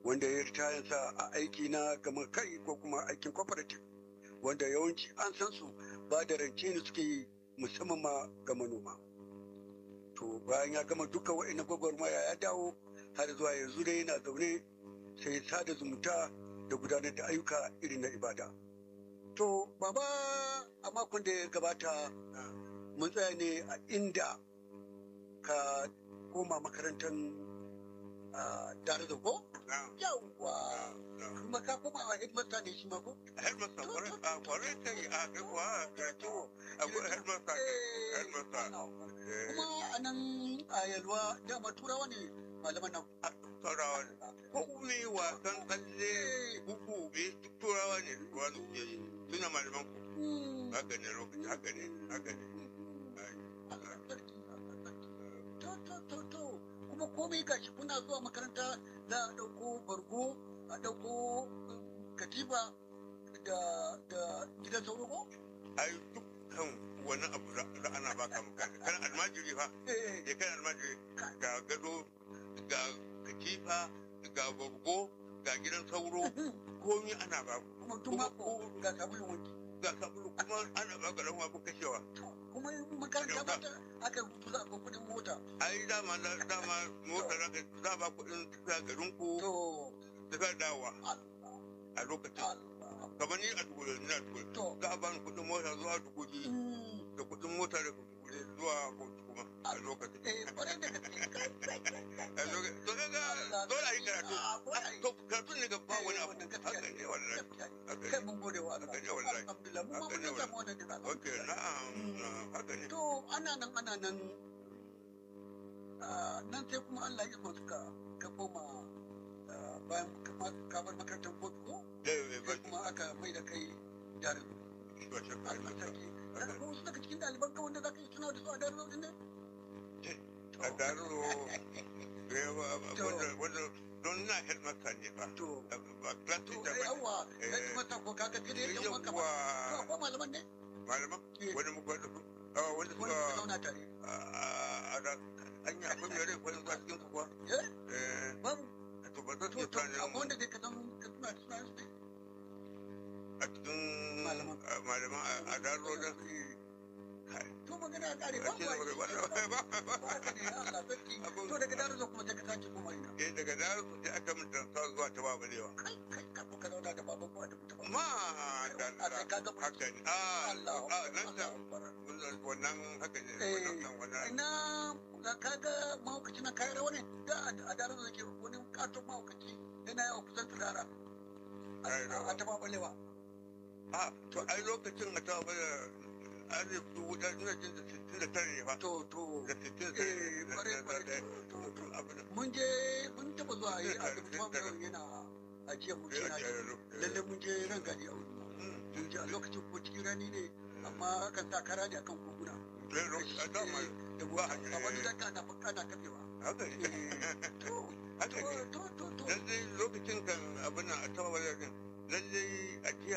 wanda ya ritayansa a aiki na gama kai ko kuma aikin cooperative wanda yawanci an san su ba da rance ne suke yi musamman ma ga manoma to bayan ya gama duka wa'ina gwagwarmaya ya dawo har zuwa yanzu dai yana zaune sai sada zumunta da gudanar da ayyuka irin na ibada to baba a makon da ya gabata mun tsaya ne a inda ka koma makarantar dare da ko? yawwa kuma ka koma a headmaster ne shi ma ko? headmaster kwarai ta yi a kuwa karatu a kuwa headmaster headmaster kuma a nan a yalwa dama turawa ne malaman nan turawa ne hukumi wasan tsalle huku bi turawa ne wani ke yi suna malaman ku haka ne lokaci haka ne haka ne to to to to kuma komai gashi kuna zuwa makaranta za a ɗauko bargo a ɗauko katifa da da gidan sauro ko? ai dukkan wani abu da ana baka maka kan almajiri fa ya kan almajiri ga gado ga katifa ga bargo ga gidan sauro komi ana ba kuma tun mako ga sabulun wanki ga sabulu kuma ana ba ga dan wa kashewa kuma makaranta ba ta aka rubutu za a ga kudin mota ai dama dama mota za za ba kudin tafiya garin ku tafiya dawa a lokacin kamar ni a dubu ni a dubu za a bani kudin mota zuwa dubu biyu da kudin mota da zuwa kuma a lokacin to kaga dole a yi karatu to karatu ne ga ba wani abu haka ne wallahi kai mun gode wa Allah haka ne wallahi alhamdulillah mun ma mun samu wannan da ok na'am haka ne to ana nan ana nan nan sai kuma Allah ya suka ka koma bayan ka bar makarantar kotu ko sai kuma aka mai da kai jarin ba shakka Daga ko wasu daga cikin ɗaliban ka wanda za ka yi tunawa da su a darin rodin ne? a daro wanda don na headmaster ne ba To, ba class to, teacher ai ba yawa, kai mata ko kaga kire yan wanka ba. To, akwai malaman ne? malaman wani muka da su wanda Wanda suka suka zauna tare. a da an yi akwai mai rai wani ba cikin su kuwa Eh? eh Babu. to ba zan To, iya to, akwai tunanin wanda dai ka zan ka tuna da sunayen su ne? a cikin Malaman. malaman a daro da To, magana ya ƙare, a babu ce ai. ba ba ba Ba haka ne, Allah sarki. To, daga darin zo kuma sai ka sake koma ina. eh daga daro sai aka min tansa zuwa ta babalewa Kai, kai, ka ko ka zauna da baban ko da mutum. ma da A kai ka ga haka ne ah Allah, ah nan da Allah. wannan haka ne Eh, wannan wannan ina da kaga mahaukaci na kayan rawa ne da a daren da ke wani katon mahaukaci yana yawa kusan turara Kayan rawa. a taba balewa a to ai lokacin a ta bada alif dubu ɗaya ina jin da sittin da tare ne fa to to da sittin da eh kware kware tare to to abin mun je mun taba zuwa yi a duk family yana ajiya mu yana lalle mun je ran gadi a wuri mun je a lokacin ko cikin rani ne amma kan sa kara ne akan koguna a dama da ba a wani daga na kana kafewa haka ne to haka ne to to to lallai lokacin kan abin nan a ta bada din lallai ajiya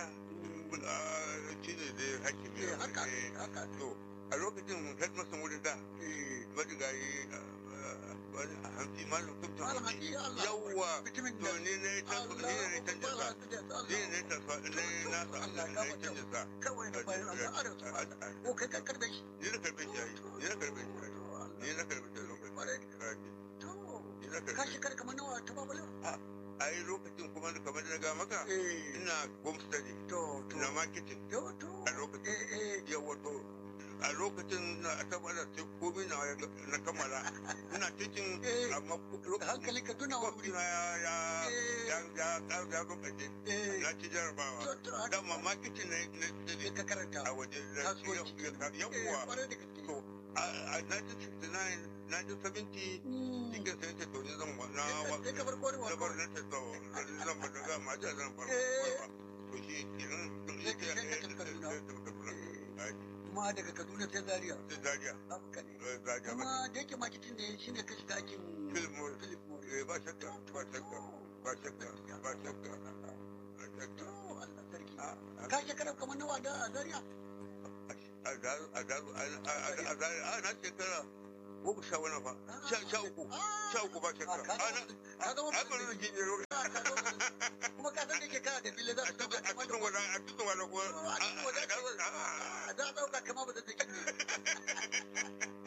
shi ne da hakimi eh haka eh, haka to a lokacin headmaster wurin da eh marigayi wani a hanfi malam kubta Malam Hadi, Allah. yawwa Mutumin to da- ni ne ta ni ne canja sa ni ne ta sa ni na sa Allah ne canja sa kawai da bayan Allah ara su Allah ko kai ka karbe shi ni na karbe shi ai ni na karbe shi ai ni na karbe shi lokacin to ni na ka karbe shekara kamar nawa ta babale ai lokacin kuma da kamar na ga maka eh ina home study to to ina marketing to to a lokacin eh eh yawa to a lokacin na tabbata sai komai na na kammala ina cikin Eh, amma lokacin hankali ka tuna wa wuri Kwamfina ya ya Eh. ya ya ya ya rubace eh na ci jarabawa to to haka da mamaki ne na ne ne ka karanta a waje na kasuwanci eh yawwa kware da gaske to a a 1969 1970 Mm. cikin sai ta to ni zan wa- na wa- sai ka bar kwarewa na bar na ta to zan bar da ma da zan bar Eh. to shi kenan to Sai shi ka- sai ka tafi Kaduna. Ai, kuma daga Kaduna sai Zaria sai Zaria haka ne eh, Zaria ba kuma da yake marketing ne shine ka shiga aikin Philip Morris. Philip Morris eh, ba shakka ba shakka ba shakka ba shakka ba to shakka Allah sarki a a- ka shekara kamar nawa da a Zaria a daru a daru a a daru a na shekara goma sha wani fa sha sha uku sha uku ba shekara a na ka zama a bari da gini kuma ka san da ke kana da fili za a su dauka cikin a kamar cikin wani a cikin wani ko a cikin wajen a za a dauka kama ba da take ne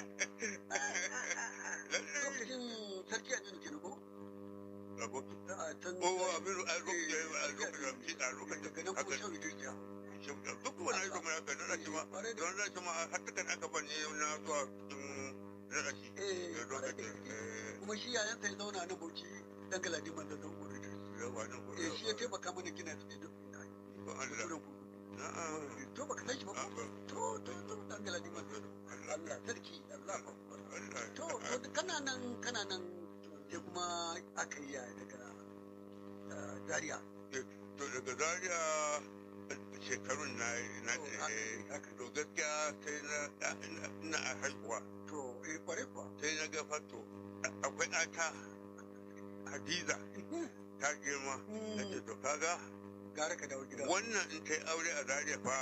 lokacin sarki a jini ko abokin a can ko abin a lokacin a lokacin a lokacin daga nan kuma haka shan rijiya duk wani aiki mai haka na shi ma don na shi ma har takan aka bane na zuwa cikin na shi eh da lokacin kuma shi yayan sai zauna na bauchi dan galadi man da zan gore yawa nan ko eh shi ya taimaka mana gina da duk ko Allah na'am to baka san shi ba ko Allah to to to dan galadi man Allah sarki Allah akbar Allah to to kana nan kana nan sai kuma aka yi yaya daga ah, Zaria to daga zaria shekarun na na To, haka- haka. to gaskiya sai na ina a haihuwa to eh kware kuwa sai na ga fato akwai ata hadiza ta girma na ce to kaga gara ka dawo gida wannan in ta yi aure a zaria fa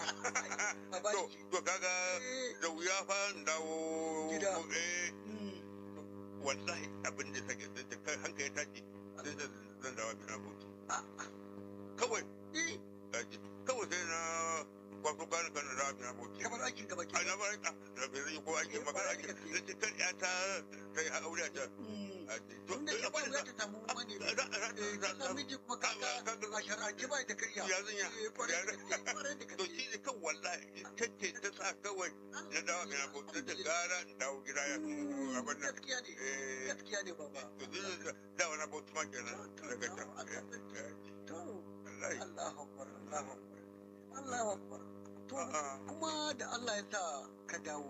a to baki to kaga Eh. da wuya fa in dawo Gida. eh Mm. wallahi abin da take da kai hankali tashi sai da zan dawo gida bauchi Ah, kawai eh gaji kawai sai na kwaso gani kan da gida bauchi kamar aikin gaba ke a na bar ka da bai zai ko aikin magana aikin da ce kan ya ta ta yi aure a can Mm. a ce to tun da ke ba za ta samu wani za za eh ka za sami ji kuma kaka a shar'ance ba da kariya ya zan ya eh kware da gaske kware da to gaske shi ne kan wallahi ta ce ta sa kawai na dawo gida bauchi da gara in dawo gida ya Mm, abin nan gaskiya ne eh gaskiya ne baba to zai da da wani bauchi ma kenan daga can eh, to wallahi Allahu akbar Allahu akbar Allahu akbar to a'a kuma da Allah ya sa ka dawo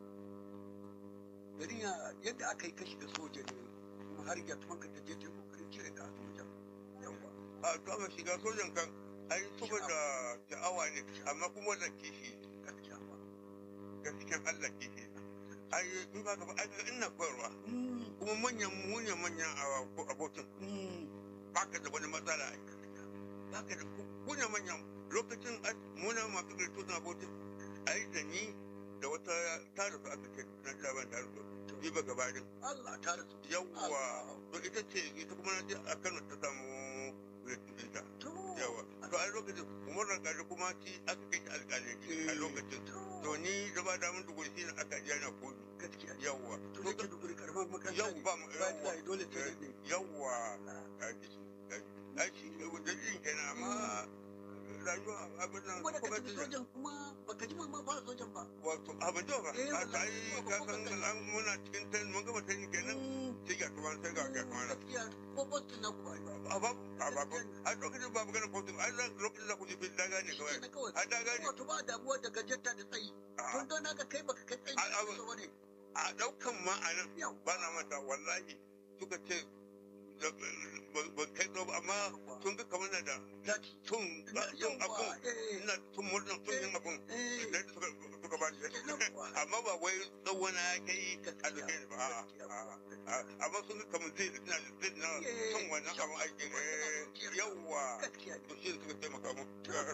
garin ya yadda aka yi kashi da soja ne kuma har ya tuman ka taje ta kokarin cire ka a soja yawa a to amma shiga sojan kan ai saboda sha'awa ne amma kuma da kishi gaskiya ba gaskiyan Allah kishi ai in ba ka ba ai kaga ina koyarwa Mm, kuma manyan manyan manyan abokin mm, baka da wani matsala ai baka da kuna manyan lokacin ai, muna masu kirto na abokin ai da ni da wata tare su aka ce na jaban tare su bi ba gabarin Allah ta rasu yawwa to ita ce ita kuma na je a Kano ta samu ɗinta to yawa to a lokacin umar da kuma shi aka kai shi alƙalai a lokacin to ni da ba damun dubu shi ne aka ji yana kodu gaskiya ne yawwa to ne ke duburi karamar makaranta yau ne ba mu ba yawwa da dole sai ne yawwa a ji a ji dalilin kenan amma rayuwa abin nan kuma da ka kuma tafi sojan kuma baka ji ma fara sojan ba wato abin da ba Eh, a wallahi, ta yi ko- ka ko- san ko- an muna cikin ta mun gama ta yi kenan Mm, sai ga kuma sai ga ga kuma gaskiya ko boston na kuwa a ba a ba a lokacin ba magana kotu a lokacin da ku ji fil daga ne kawai na kawai a daga ne wato ba damuwa da gajenta da tsayi tun don haka kai baka kai tsayi A- a- da wani a daukan ma a nan yau ba na mata wallahi suka ce da- ba- ba kai tsawo ba, amma sun ga kamar na da zaki sun sun abun eh ina tun murnan sun yin abun eh da suka suka ba shi amma ba wai tsawo na ya kai a duke ni ba a'a, a'a, a'a. amma sun ga kamar zai na zai na son wannan abun aikin eh, yawwa gaskiya ne to shi suka taimaka mu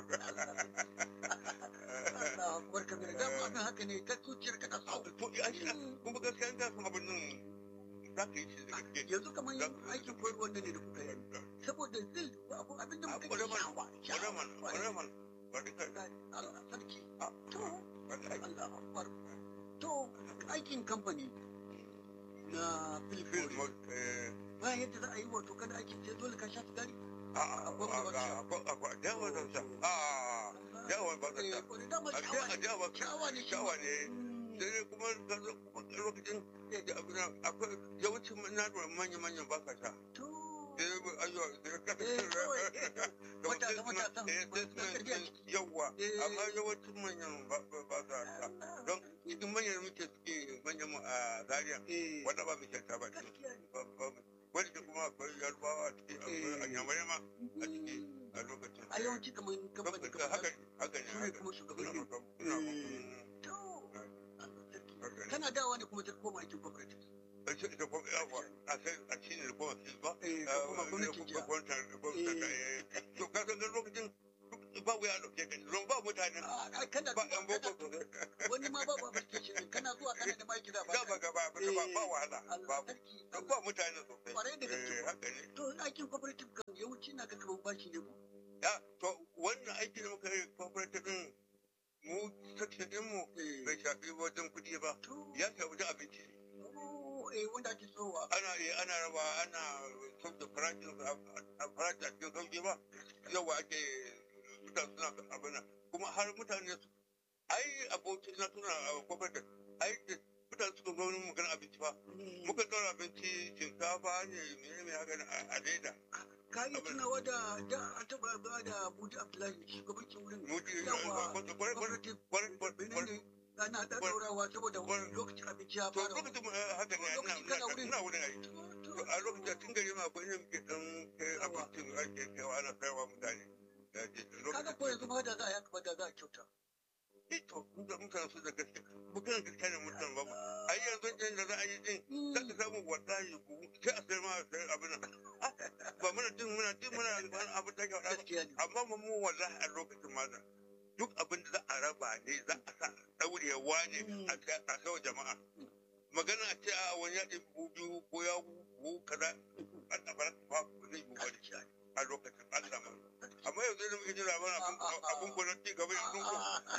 Allah akbar kabir da mu abin haka ne ka zuciyar ka ta so to ai shi kuma gaskiya in ka san abin nan za ka yi shi da gaske yanzu kamar yin aikin koyarwa ne da kuka yi saboda zai abu abin da muka yi shawa Wadaman, wadaman, wadika, Allah sarki a, to wallahi. Allah akbar to aikin kamfani na Film, Philip eh, ba yadda za a yi wato kada aikin sai dole ka sha sigari a, a, a, a, a, a, yawa zan sha. A, yawa ba zan sha. eh wani dama A, shawa a, ne yawa, shawa ne shi shawa ne. Mm. Sai dai kuma ka zo kuma lokacin da abin nan, akwai yawancin na da manya-manyan ba ka sha. to Sai dai ayyo, sai ka Eh, kawai, da matasa, mutum matasan, eh, sai masu karfi a suna- yawa, Eh. amma yawancin manyan ba ba- ba sa sha. Allah. Don cikin manyan muke suke manyan mu a Zaria, eh wanda ba mu shan ta ba ce. gaskiya ne Ba- ba- wanda kuma akwai yarbawa a ciki akwai Eh. anyamurai ma a ciki a lokacin a yawanci kamar kamfani Kamfani- haka haka ne su ne haka kuma suna shugabanni maka suna Eh. to Allah sarki. maka kana dawa ne kuma ta koma aikin cooperative a ce da kuma yawa a sai a ci ne da kuma su ba eh ka koma gwamnatin jiya gwamnatin gwamnatin eh to ka san lokacin ba wuya dauke ka don ba mutane Ah, kana ba yan zuwa boko kana sosai wani ma ba ba station kana zuwa kana da maki da ba da ba gaba ba ba wahala Allah babu sarki don ba mutane sosai kwarai da gaske eh haka ne to aikin cooperative kan ina ga kamar bashi ne ko ya to wannan aiki da muka yi cooperative din mu section din mu bai shafi wajen kuɗi ba ya shafi wajen abinci eh wanda ake sowa ana eh ana raba ana sauke farashin a farashin a cikin sauki ba yawa ake mutane suna abin kuma har mutane su ai aboki na suna a cooperative ai da mutane suka zo wani magana abinci ba muka ɗaura abinci shinkafa ne mene mai haka a leda ka yi tunawa da da an taɓa ba da Budi Abdullahi shugabancin wurin Mudi yawa kwarai kwarai kwarai ana da daurawa saboda lokacin abinci ya to fara lokacin haka ne Lokacin kana wurin. ina wurin ai to a lokacin tun gari ma akwai yin muke dan kai abincin ake kaiwa ana kaiwa mutane Ya ce, kaga ko yanzu ma da za a yaka da za a kyauta to da mutane su da gaske bukan gaske ne mutane ba ai yanzu din da za a yi din za ka samu wallahi buhu sai a sayar ma a sayar abin nan ba muna din muna din muna wani abin da ke faɗa ba gaskiya ne amma mu mu wallahi a lokacin ma da duk abin da za a raba ne za a sa daurewa ne a kai a kai wa jama'a magana a ce a wani ya ɗin buhu biyu ko ya buhu kaza a tabar ba ba zai yi wani a lokacin Allah ma amma yanzu da muke jin labarin abin abin ko na ci gaba yanzu ko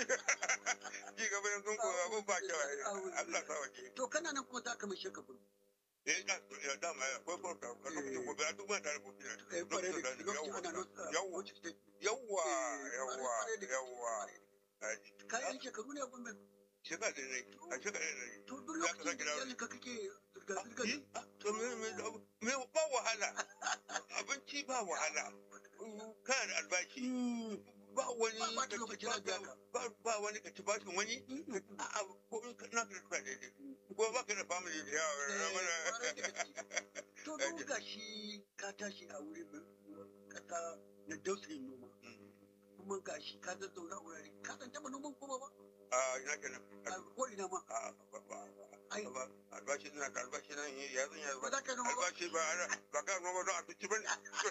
ci gaba yanzu ko abin ba kyau Allah sa wake to kana nan kuma za ka mai shekaru eh ya ya dama ya ko ko a lokacin ko ba duk ma tare ko kina eh kware da lokacin lokacin ana da nutsa yawwa yawwa yawwa yawwa ka yi shekaru ne a gwamnati shekara da ne a shekara da ne to duk Ya ka lokacin sake da dawo. iyalin ka kake zirga-zirgar Yi? to me me me ba wahala abinci ba wahala kana da albashi ba wani Ba- ba ta ka ci- lokacin da biya ka. ba ba wani ka ci bashin wani a'a ko in ka na ka da daidai ko ba ka da family da yawa kwarai da gaske. to don ga shi ka tashi a wurin kasa na dausayin noma kuma ga shi ka zazzauna wurare ka san taɓa noman kuma ba a ina kenan a ko ina ma a ba ba ai ba albashi ina da albashi nan ya zan ya ba za ka yi noma ba albashi ba ana ba ka noma don abinci ba ne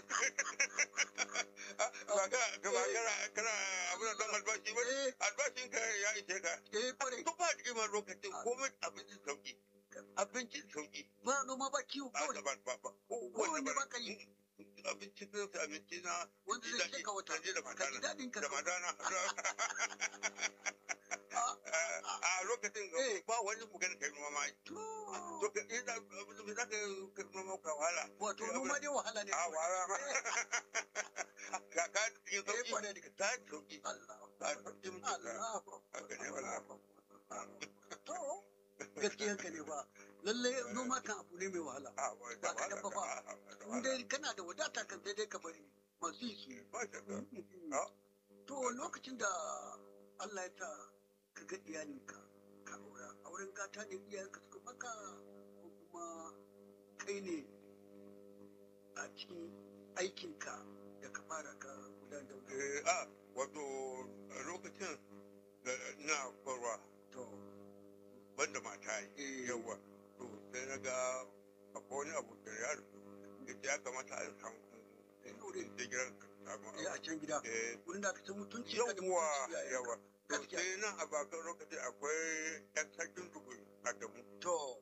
ba ka ka ba kana kana abin da don albashi ba ne eh albashin ka ya ishe ka eh kwarai duk ba da lokacin komai abincin sauki abincin sauki ba noma ba kiwo ba kawai ba ba ba kowanne ba ka yi abincin nan abinci na wanda zai sheka wata je da ka ji matana daɗin ka da kawai. matana a lokacin Eh. ba wani magana kai noma ma to to ka ina abin da zaka ka noma ka wahala wato noma dai wahala ne a wahala ma ka ka yi eh sauki kwarai da gaske ta sauki Allah a sauki muke ka Allah haka ne wallahi to gaskiyan ka ne ba lalle noma kan abu ne mai wahala a ba da Ba ka dabba ba. wahala in dai kana da wadata kan sai dai ka bari masu yi su yi. ba shakka Ah. to lokacin da Allah ya sa ka ga iyalinka ka aura auren gata ne iyayenka suka maka ko kuma kai ne a cikin aikinka da ka fara ka gudanar da wani Eh, a wato a lokacin da ina kwarwa to banda mata Eh. yawa to sai na ga akwai wani abu da ya rufu da ya kamata a samu aure. da gidan samu eh a can gida Eh, wurin da aka san mutunci ka da yawa mutunci iyayenka. yawa to Gaskiya. sai nan a bakan lokacin akwai yan sarkin dubu a damu to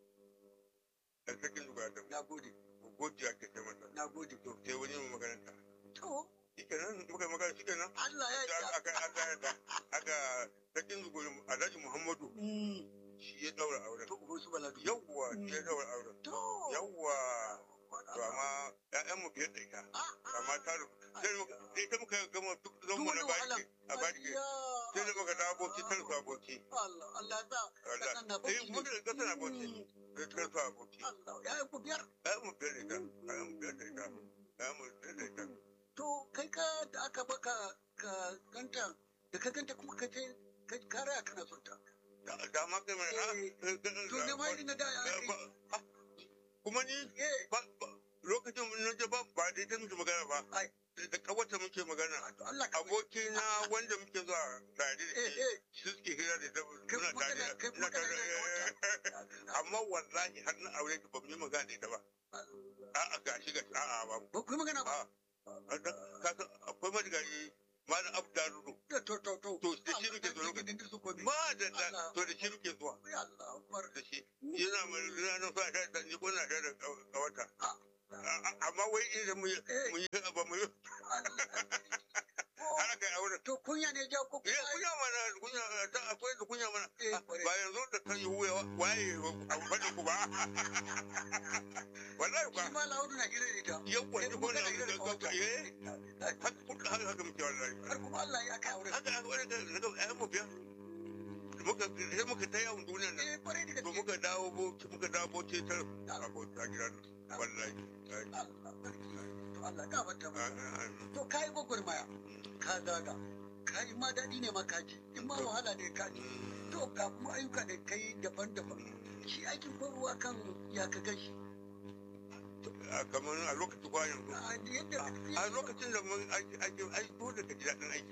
yan sarkin dubu a damu na gode godiya ke ta masa na gode to sai wani mai makaranta to shi kenan muka yi magana shi kenan Allah ya aka yi aka aka aka sarkin dubu alhaji muhammadu Mm, shi ya daura auren to uban su baladu yawwa shi ya daura auren to yawwa to amma ƴaƴan mu biyar da ita amma ta sai mu- da ita muka gama duk zan mu na baki a baki sai da muka dawo aboki ta rufe aboki Allah Allah sa Allah kasan na eh bauchi mun da kasa na aboki Mm, sai ta rufe aboki Allah ya yi ku biyar ƴaƴan mu biyar da ita ƴaƴan mu biyar da ita ƴaƴan mu biyar da ita to kai ka da aka baka ka ganta da ka ganta kuma ka je ka kare kana son ta da da ma kai mai ah, Eh, eh, to ne ma irin na da ya eh, kai ba- ah, kuma ni eh ba ba- lokacin na je ba ba da ita muke magana ba Ai. da kawata muke magana to Allah ka abokina wanda muke zuwa tare da eh shi eh su suke hira da ita kai muna kuma kana tare kai kuma ina kana tare da amma wallahi har na aure ta ba mu yi magana da ita ba a'a gashi gashi a'a ba ba ku yi magana ba a ka san akwai marigayi malam abdalu to to to to to da shi muke zuwa lokacin da su ko bi ma da da to da shi muke zuwa ya Allah akbar da shi yana mai yana nan sa da ni ko na da kawata Ah. amma wai idan mu yi eh mu yi ba mu yi har kai aure To kunya ne ja ko eh kunya mana kunya ta akwai da kunya mana Eh, kwarai. ba yanzu da kan yi wuya waye abu bane ku ba wallahi Shi ba ma Laudu na gida da ita. yawwa Kai ni kuma ko na kana gida da kawata. eh haka kuka haka haka muke wallahi Har kuma Allah ya kai aure. haka haka wani da daga ayan mu biya muka sai muka ta yawon duniyar nan Eh kwarai da to gaske. muka dawo boci muka dawo boci ta abota gidan wallahi Allah sarki. To Allah ya gafarta Ah, maka. ah, ah. To kai gwagwarmaya. Ka zaga. Ka yi ma daɗi ne ma ka ji. In ma wahala ne ka ji. To ga kuma ayyuka da kai daban-daban. Shi aikin ruwa kan ya ka gashi. a kamar a lokacin kwa yanzu A yadda a lokacin da mun aiki aiki aiki dole ka ji daɗin aiki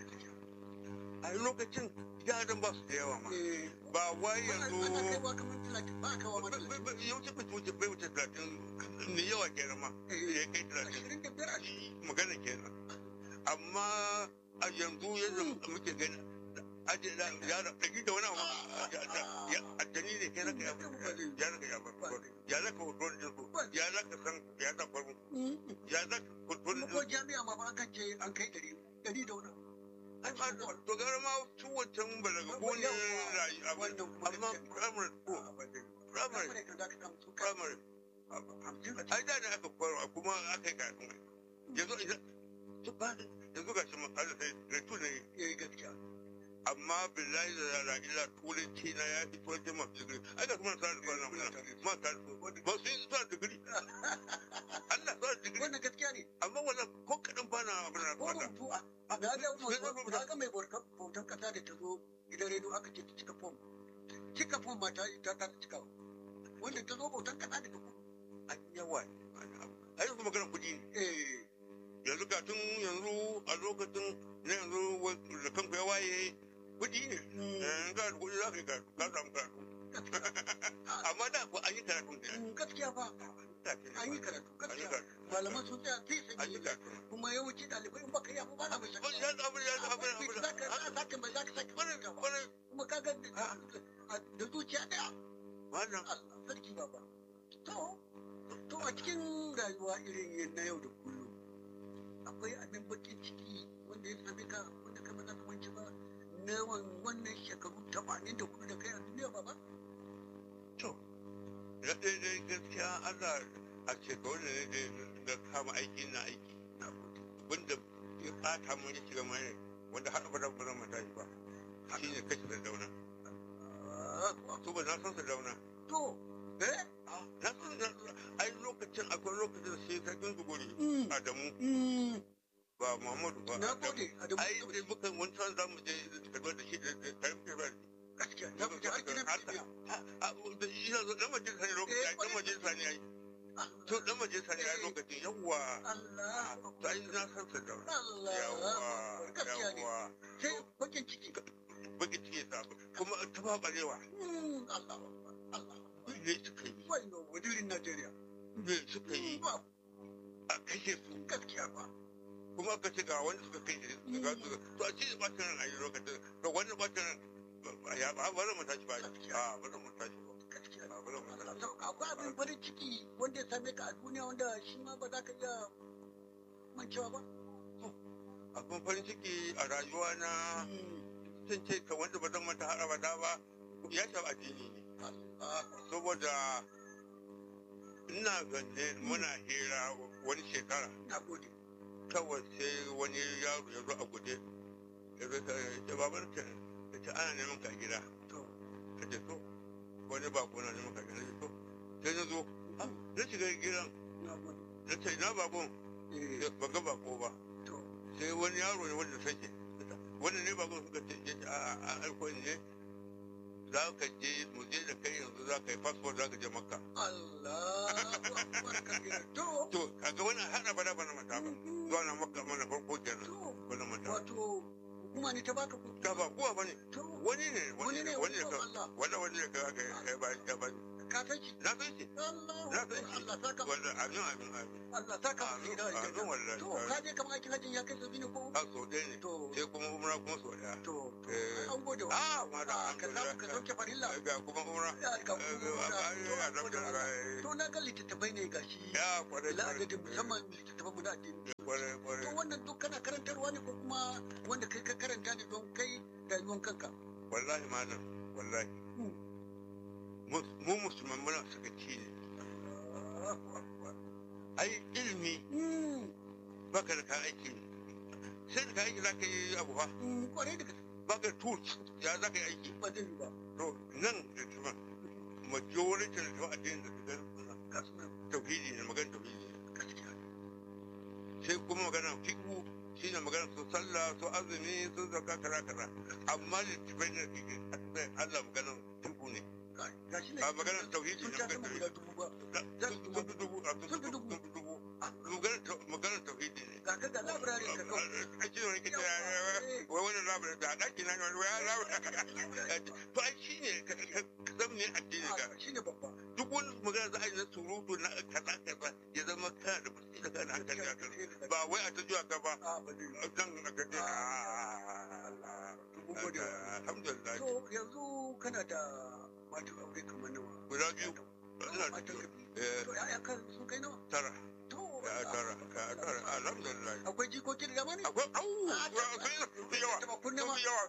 a lokacin yaran ba su da yawa ma Eh, ba wai ana yanzu kaiwa kamar talatin ba kaiwa ma talatin. yawanci bai wuce bai wuce talatin ne yawa kenan ma ya kai talatin Ashirin da biyar a magana kenan amma a yanzu yadda muke gani aje da yara ɗari da wani abu ya addani ne kai raka ya ya raka ya bar ya raka hoton din su ya raka san ya raka farko ya raka hoton kuma din ko jami'a ma ba akan ce an kai ɗari ɗari da wani ai ma to gara ma su wancan balaga ko ne rayu abu Wannan kuma amma gaskiya. primary school primary Primary kan za ka samu su kai primary hamsin a ai da ne aka koyarwa kuma aka yi karatun ai yanzu idan su ba yanzu ga shi matsala sai retu ne ya yi gaskiya amma billahi da rara ila turanci na ya fi turanci masu digiri ai ga kuma sa da kwana muna ma ka ba su yi sa digiri Allah sa digiri wannan gaskiya ne amma wannan ko kadan bana abin da ko fada rubutu a a na ga mu- na ga mai bautar bautar kasa da ta zo gidan rediyo aka ce ta cika fom cika fom ma ta ta ta cika wanda ta zo bautar kasa da ta fom an yawa ai yanzu maganar kuɗi ne eh yanzu ga tun yanzu a lokacin na yanzu wa- da kanku ya waye kuɗi ne Eh, ga da kuɗi za ka yi karatu ka samu karatu amma da ku an yi karatu ne mm, gaskiya ba an yi karatu an yi gaskiya karatu malaman sun tsaya sai an yi sai karatu kuma yawanci ɗalibai in baka yi abu ba na mai Ba- shakka ya abu ya abu abu za ka za ka mai za ka sake kwarai ba kwarai kuma ka ga da da zuciya ɗaya wannan Allah sarki baba to to a cikin rayuwa irin yin na yau da kullum akwai abin bakin ciki wanda ya same ka wanda kai ba za ka mance ba na wan- wannan shekaru 84 da kai a duniya baba to na ɗaya dai gaskiya Allah a shekaru da ne da kama aiki na aiki wanda ya ɓata mun ya shiga mai wanda har abada ba zan mata shi ba shi ne kashe da dauna Ah, to ba na san sa dauna to eh na san na ai lokacin akwai lokacin da sai sarkin zuguri Mm. Adamu mm, ba Muhammadu ba na Adamu. gode Adamu ai sai muka wani san za mu je kaduna da shi da karim kirbar gaskiya na gode har gidan duniya ina zo dan majalisa ne lokacin ai dan majalisa ne ai to dan majalisa ne ai lokacin yawwa Allah to ai na san sa dauna Allah yawwa gaskiya ne yawwa sai bakin ciki baki cike sa kuma ta ba barewa Mm, Allah Allah ne suka yi wannan wadirin Najeriya ne suka yi ba a kashe su gaskiya ba kuma aka ce ga wanda suka kai shi su ga su to a ce ba ta nan a yi lokacin to wanda ba ta nan ya ba ba mu tashi ba a ba mu tashi ba gaskiya a ba mu tashi To, akwai abin farin ciki wanda ya same ka a duniya wanda shi ma ba za ka iya mancewa ba abin farin ciki a rayuwa na sun ce ka wanda ba zan mata har abada ba ya shafi addini ne saboda ina ganin muna hira wani shekara na gode kawai sai wani yaro ya zo a guje ya zo ya babar ta ya ce ana neman ka gida to ka ce to wani ba ko na neman ka gida to sai na zo ah, na shiga gidan na gode na ce na bakon eh ba ga bako ba to sai wani yaro ne wanda sake wanda ne bakon suka ce ya ce a a aiko ne za ka je mu je da kai yanzu za ka yi fasfo za ka je makka Allahu akbar kabira to to kaga wannan hada bada bana mata ba zuwa na makka mana farko kenan to bana mata wato hukuma ne ta baka ka ba kuwa bane to wani ne wani ne wani ne ka Allah wanda wani ne ka ga ya ba ya ba ka san shi na san shi Allahu na akbar san shi Allah saka wanda amin amin amin Allah saka mu Amin, da amin, wallahi. to ka je kamar aikin hajjin ya kai sabi ne ko a so ɗaya ne to sai kuma umra kuma so ɗaya to to Eh. an gode wa a ma da Ah, ka samu ka sauke farilla ga kuma umra ya ka Eh, kuma a- a- a- to a- to na ga littattafai ne gashi ya kwarai ila kwarai adadin musamman littattafan mu na addini kwarai to kwarai wannan duk kana karantarwa ne ko kuma wanda kai ka karanta ne don kai rayuwan kanka wallahi malam wallahi Hmm. mu mu musulman muna sakaci ne ai ilimi Mm, baka da ka aiki sai da ka aiki za ka yi abu fa mm, kwarai da gaske baka da tools ya za ka yi aiki ba zai yi ba to nan da tuma majority da tuma addinin da su ga ga su nan tauhidi ne magana tauhidi ne gaskiya sai kuma magana fiqhu shi ne magana su sallah su azumi su zakka kaza kaza amma littafai ne fiqhu Allah magana fiqhu ne Ga- gashi ne a maganar tauhidi sun ne ta magana sama guda tauhidi dubu ba sun fi dubu a sun Sun fi fi dubu dubu. sun fi dubu maganar tau- maganar tauhidi ne ga ka da labirarin ka kawai a cikin wani kita wai wani labarin da a ɗaki na wani wani labarin to ai shi ne ka san me addini ka shi ne babba duk wani magana za a yi na surutu na kaza kaza ya zama kana da basira kana hankali a kan ba wai a ta zuwa ka ba a ba zai yi ba. nan a gaje Mun gode wa Allah. alhamdulillah to yanzu kana da matan aure kamar nawa guda biyu ina da Matan biyu ka biyu. Eh, to ya'ya kan sun kai nawa tara to ya tara ya tara alhamdulillah akwai jikoki da dama ne akwai au sun fi yawa Taba kunne sun ma. fi yawa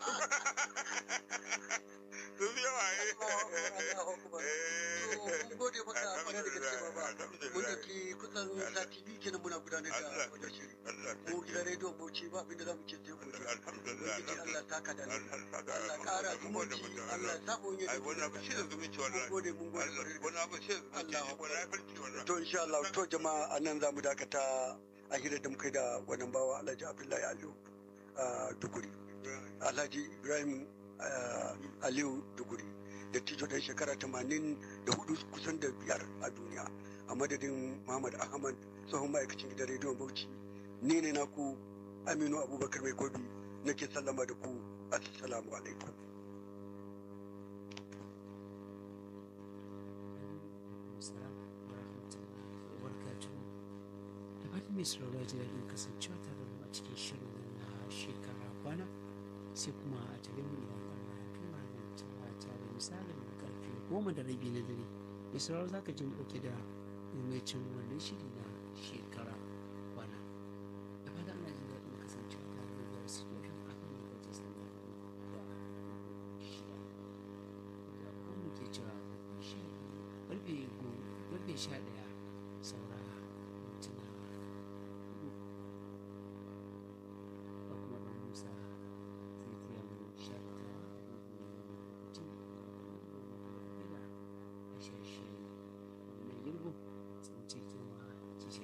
sun fi yawa Allahu akbar. To, eh mun gode maka kwarai da gaske baba mun alhamdulillah da ke kusan sati biyu kenan muna gudanar da Allah wajen shiri Allah mu gidan rediyon bauchi ba abinda za mu ce sai godiya alhamdulillah ubangiji Allah ta ka da ni Allah Allah ƙara zumunci Allah ya sa mu yi ai wannan abu shi da zumunci mun wallahi gode mun gode Allah kwarai da wannan abu shi da zumunci Allah. wannan ya farki wallahi to insha Allah to jama'a a nan za mu dakata a hira da muka yi da wannan bawa Alhaji Abdullahi Aliyu a Duguri Alhaji Ibrahim ah, Aliyu Duguri da tijo dan shekara tamanin da hudu kusan da biyar a duniya a madadin Muhammad Ahmad tsohon ma'aikacin gidan rediyon Bauchi ni ne naku Aminu Abubakar Mai Gobi nake sallama da ku assalamu alaikum Assalamu alaikum warahmatullahi wabarakatuh. Da fatan mai sauraro ya ji daɗin kasancewa tare da mu a cikin shirin nan na shekara kwana sai kuma a tare mu idan Allah ya kai mu talata da misalin karfe goma da rabi na dare. Mai sauraro za ka ji mu ɗauke da maimaicin wannan shiri na shekara kwana. Da fatan ana jin daɗin kasancewa tare da biyar situation a kan lokacin standard da shida. Da kuma ke cewa shi karfe go- karfe sha ɗaya